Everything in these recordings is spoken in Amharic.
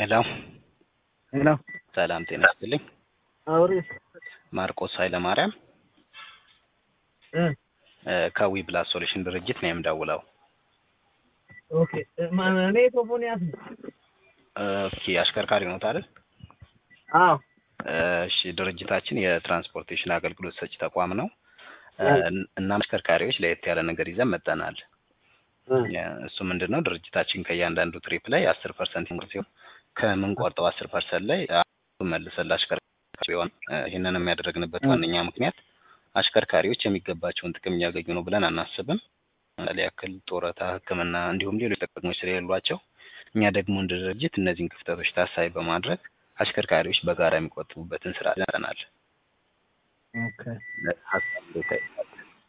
ሄሎ ሄሎ ሰላም ጤና ይስጥልኝ። አውሪስ ማርቆስ ኃይለማርያም እ እ ከዊ ፕላስ ሶሉሽን ድርጅት ነው የምደውለው። ኦኬ ማን እኔ ሶፎንያስ ነኝ። ኦኬ አሽከርካሪ ኖት አይደል? አዎ እሺ ድርጅታችን የትራንስፖርቴሽን አገልግሎት ሰጪ ተቋም ነው እ እ እና አሽከርካሪዎች ለየት ያለ ነገር ይዘን መጠናል። እ እሱ ምንድን ነው ድርጅታችን ከእያንዳንዱ ትሪፕ ላይ አስር ፐርሰንት ሲሆን ከምንቆርጠው አስር ፐርሰንት ላይ መልሰን ለአሽከርካሪ ሲሆን ይህንን የሚያደርግንበት ዋነኛ ምክንያት አሽከርካሪዎች የሚገባቸውን ጥቅም እያገኙ ነው ብለን አናስብም። ለምሳሌ ያክል ጡረታ፣ ሕክምና እንዲሁም ሌሎች ጥቅሞች ስለሌሏቸው እኛ ደግሞ እንደ ድርጅት እነዚህን ክፍተቶች ታሳቢ በማድረግ አሽከርካሪዎች በጋራ የሚቆጥቡበትን ስራ ይዘናል። ኦኬ ሀሳብ እንዴት ታዩታል?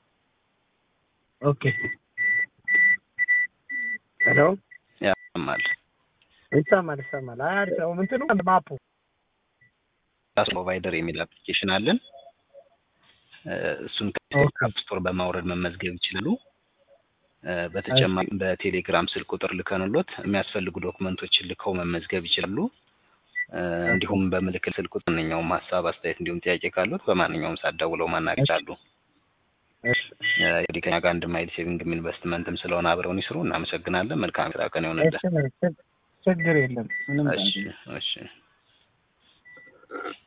ኦኬ ሄሎ ያማል ይሰማል ይሰማል። አይ አሪፍ ነው። እንትኑ ማፑ ፕሮቫይደር የሚል አፕሊኬሽን አለን። እ እሱን ኦኬ ከአፕ ስቶር በማውረድ መመዝገብ ይችላሉ። እ በተጨማሪም በቴሌግራም ስልክ ቁጥር ልከንሎት የሚያስፈልጉ ዶክመንቶችን ልከው መመዝገብ ይችላሉ። እ እንዲሁም በምልክት ስልክ ቁጥር ማንኛውም ሀሳብ፣ አስተያየት እንዲሁም ጥያቄ ካሉት በማንኛውም ሰዓት ደውለው ማናገር ይችላሉ። እሺ እ እንግዲህ ከኛ ጋር አንድ ማይል ሴቪንግም ኢንቨስትመንትም ስለሆነ አብረውን ይስሩ። እናመሰግናለን። መልካም ስራ ቀን ይሆንልን። እሺ ችግር የለም ምንም እሺ እሺ